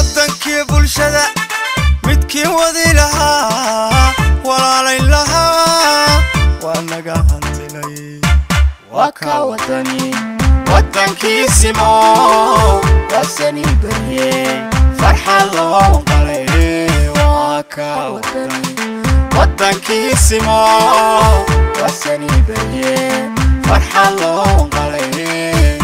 wadankii bulshada midkii wadi lahaa walaalayn lahaa waa naga hantinay waa ka wadani wadankiisimo wasani berye farxad loo qalay waa ka wadani wadankiisimo wasani berye farxad loo qalay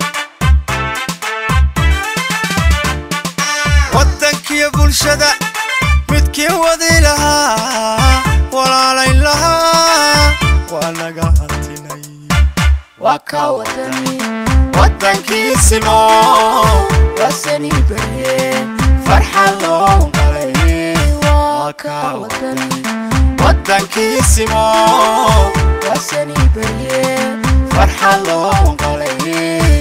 wadankiyo bulshada midkii wadi lahaa walaalayn lahaa waa naga hantinay waa ka wadani wadankiisimo wasani berye farxad loo qalay waa ka wadani wadankiisimo wasani berye farxad loo qalay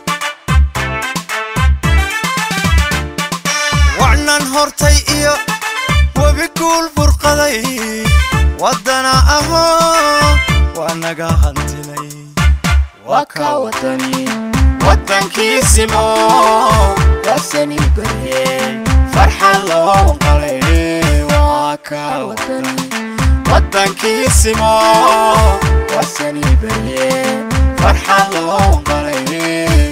wacnan hortay iyo webi guul burqaday waddana ahoo waa naga hantinay waa ka wadani wadankiisimo wasani berye farxad loo qalay waa ka wadani wadankiisimo wasani berye farxad loo qalay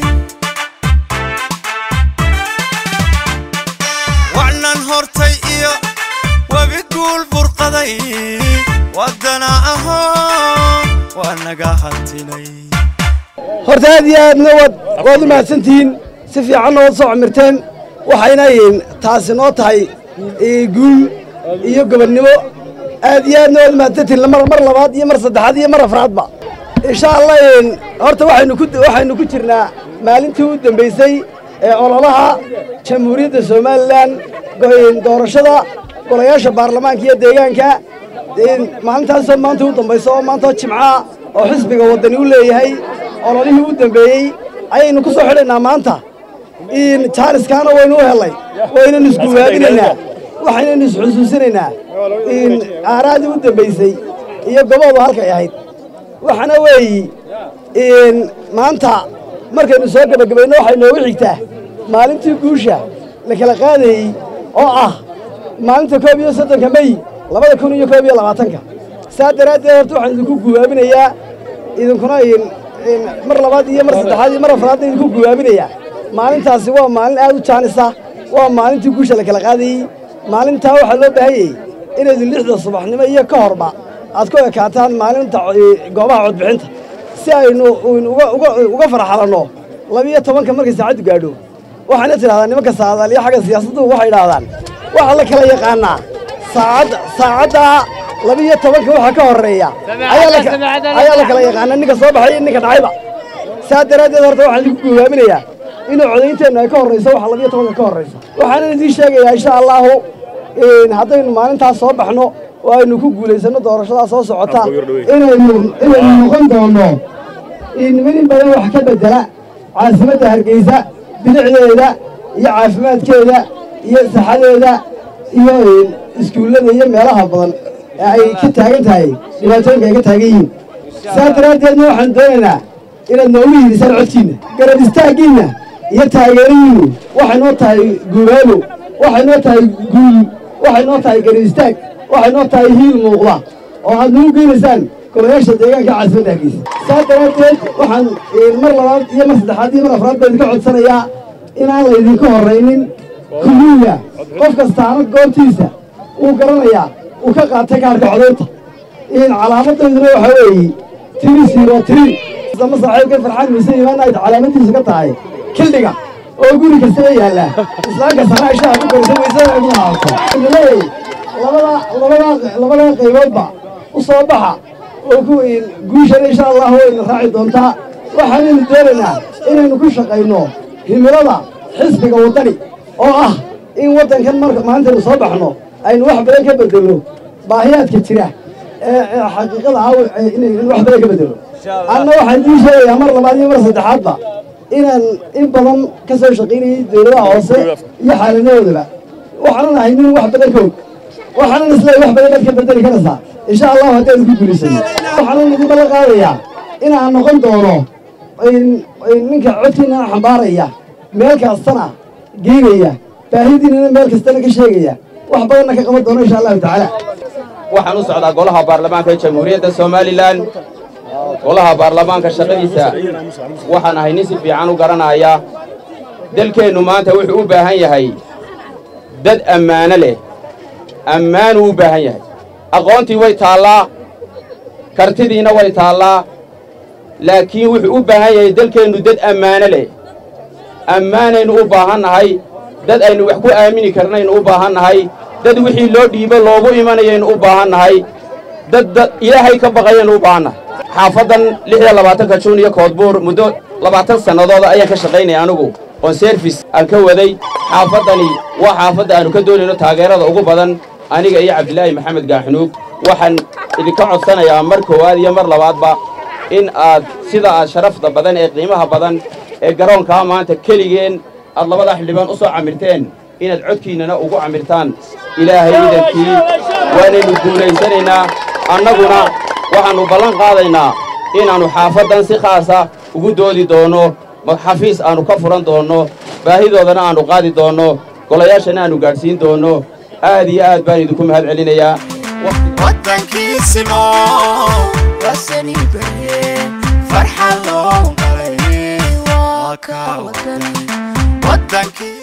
wacnan hortay iyo webi guul burqaday waddana ahoo waa naga hantinay horta aad iyo aadna waad waad u mahadsantihiin si fiicanna waad soo camirteen waxayna yihiin taasi noo tahay ee, guul iyo gobonnimo aad iyo aadna waad u mahadsantihiin mar mar labaad iyo mar saddexaad iyo mar afraadba insha allah een, horta waxaynu ku waxaynu ku jirnaa maalintii u dambaysay ee ololaha jamhuuriyadda somalilan go- doorashada golayaasha baarlamaanka iyo deegaanka een, maalintaasoo maanta u dambaysa oo maanta oo jimca oo xisbiga waddani u leeyahay ololihii u dambeeyey ayaynu ku soo xidhaynaa maanta in jaaniskaana waynu u helay waynanu isguwaadinaynaa waxaynaynu isxusuusinaynaa in aaraadii u dambaysay iyo goboodu halkay ahayd waxaana weeyi in maanta markaynu soo gebagabayno waxay noogu xigtaa maalintii guusha la kala qaadayey oo ah maalinta koob iyo soddonka mey labada kun iyo koob iyo labaatanka saa daraaddeed horta waxaan idinku guwaabinayaa idinkuna in- in mar labaad iyo mar saddexaad iyo mar afraadna idinku guwaabinayaa maalintaasi waa maalin aad u jaanisa waa maalintii guusha la kala qaadayey maalintaa waxaa loo baahanyey inaydin lixda subaxnimo iyo ka horba aad ku ekaataan maalinta co- goobaha codbixinta si aynu in uga uga- uga farxalanno labiyo tobanka markay saacaddu gaadho waxaana tidhahdaa nimanka saadaaliyo xagga siyaasaddu waxay idhahdaan waxaa la kala yaqaanaa saacadda saacadda labiyo tobanka waxaa ka horreeya ayaa la ka- ayaa la kala yaqaanaa ninka soo baxay iyo ninka dhacayba saa daraaddeed horta waxaan idinku gogaaminayaa inuu codaynteennu ay ka horrayso waxa labiyo tobanka ka horrayso waxaanan idiin sheegayaa insha allaahu in haddaynu maalintaas soo baxno oo aynu ku guulaysanno doorashadaa soo socota inaynu inaynu noqon doonno in in badan wax ka bedela caasimadda hargeysa bilicdeeda iyo caafimaadkeeda iyo saxadeeda iyo iskuullada iyo meelaha badan ee ay ka taagan tahay dhibaatooyinka ay ka taagan yihiin saa daraaddeedna waxaan doonaynaa inaad noogu hiilisaan codkiinna garab istaaggiinna iyo taageeradiinnu waxay noo tahay guubaabo waxay noo tahay guul waxay noo tahay garab istaag waxay noo tahay hiil muuqda oo aad nagu geynaysaan golayaasha deegaanka caasimadda hargeysa saa daraaddeed waxaan eh, mar labaad iyo mar saddexaad iyo mar afraad baa idinka codsanayaa inaan laydinka horraynin kuluuga qof kastaana goobtiisa uu garanayaa uu ka qaatay kaarka codaynta in calaamadayduna waxaa weeye tiri siro tiri sama saaxiibka farxaan mise imaan ay calaamadiisa ka tahay kildhiga oo guri kastaba yaalla islaamka sana ishaha ku korisa waysa ugu haato leeyahay labada labada labada qayboodba u soo baxa oo ku guushana insha allah wayna raaci doontaa waxaanaynu doonaynaa inaynu ku shaqayno himilada xisbiga waddani oo ah in waddankan marka maalintaynu soo baxno aynu wax badan ka bedelno baahiyaadka jira ee ee xaqiiqada ah ee inay in wax badan ka bedelo anna waxaan idiin sheegayaa mar labaad iyo mar saddexaadba inaan in badan ka soo shaqaynayay dowladaha hoose iyo xaaladahoodaba waxaanan ahay nin wax badan ka og waxaanan isleeyahay wax badan baad ka bedeli karaysaa insha allahu haddaynu ku guulaysano waxaanan idin ballan qaadayaa inaan noqon doono in- in ninka codkiina xambaaraya meel kastana geynaya baahidiinana meel kastana ka sheegaya wax badanna ka qaban doono insha allahu tacaala waxaan u socdaa golaha baarlamaanka ee jamhuuriyadda somalilan golaha baarlamaanka shaqadiisa waxaan ahay nin si fiican u garanaya dalkeennu maanta wuxuu u baahan yahay dad ammaano leh ammaanuu u baahan yahay aqoontii way taallaa kartidiina way taallaa laakiin wuxuu u baahan yahay dalkeennu dad ammaano leh ammaanaynu u baahannahay dad aynu wax ku aamini karnaynu u baahannahay dad wixii loo dhiibo loogu imanayaynu u baahannahay dad dad ilaahay ka baqayaynu u baahannahay xaafaddan lix iyo labaatanka juun iyo koodbuur muddo labaatan sannadooda ayaan ka shaqaynaya anigu oon serfis aan ka waday xaafaddani waa xaafadda aanu ka doonayno taageerada ugu badan aniga iyo cabdilaahi maxamed gaaxunuug waxaan idinka codsanayaa mar koowaad iyo mar labaadba in aad sida aad sharafta badan ee qiimaha badan ee garoonkaa maanta keligeen aad labada xildhibaan u soo camirteen inaad codkiinnana ugu camirtaan ilaahay idankii waanaynu guulaysanaynaa annaguna waxaannu ballan qaadaynaa inaannu xaafaddan si khaasa ugu doodi doonno xafiis aannu ka furan doonno baahidoodana aannu qaadi doonno golayaashana aannu gaadhsiin doonno aad iyo aad baan idinku mahad celinayaa waddankiisimo wasani barye farxa loo galay waa ka wadan waddankii